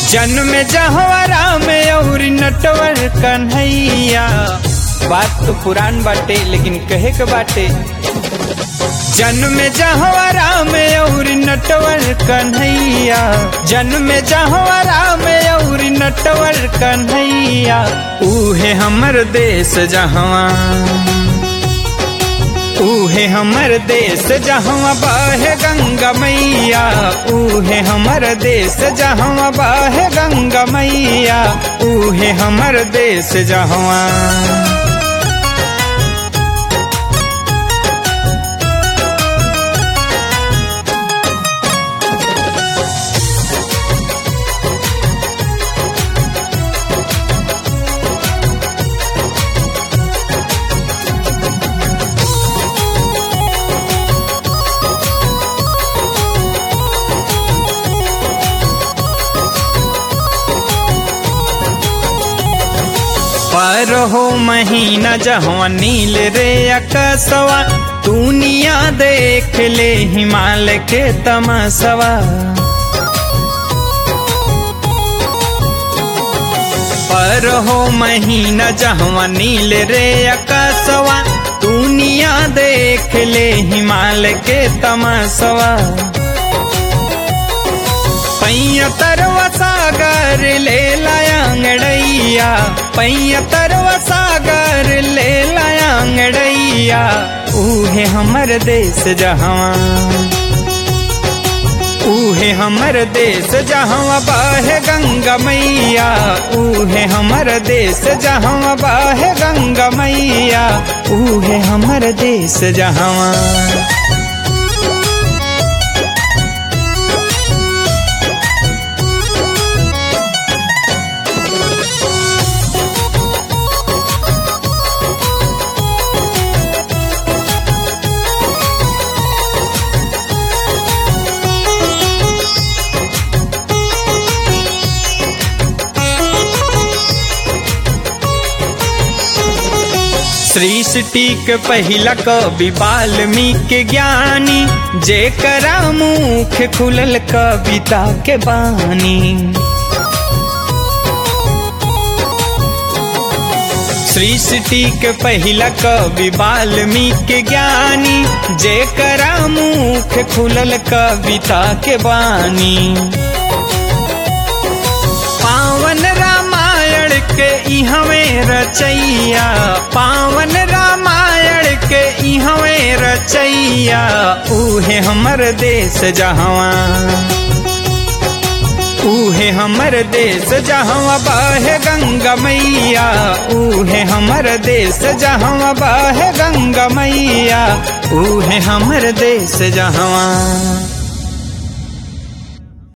जन्म जहवा राम और नटवर कन्हैया बात तो पुरान बाटे लेकिन कहे के बाटे जन्म जहवा राम और नटवर कन्हैया जन्म जहवा राम और नटवर कन्हैया उहे हमर देश जहवा उहे हमर देश जहाँ बहे गंगा मैया उहे हमर देश जहाँ बहे गंगा मैया उहे हमर देश जहाँ पर हो महीना जहाँ नील रे अकसवा दुनिया देख ले हिमालय के तमसवा पर हो महीना जहाँ नील रे अकसवा दुनिया देख ले हिमालय के तमसवा पैया तरवा सागर ले लायांगड़ैया पैया तरवा सागर ले लायांगड़ैया उहे हमर देश जहाँ उहे हमर देश जहाँ बाहे गंगा मैया उहे हमर देश जहाँ बाहे गंगा मैया उहे हमर देश जहाँ सृष्टि के पहिला कवि वाल्मीकि ज्ञानी जे करा मुख खुलल कविता के बानी सृष्टि के पहिला कवि वाल्मीकि ज्ञानी जे करा मुख खुलल कविता के बानी पावन रामायण के इहवे रचैया पावन रामायण के इहवे रचैया उहे हमर देश जहवा उहे हमर देश जहाँ बहे गंगा मैया उहे हमर देश जहाँ बहे गंगा मैया उहे हमर देश जहाँ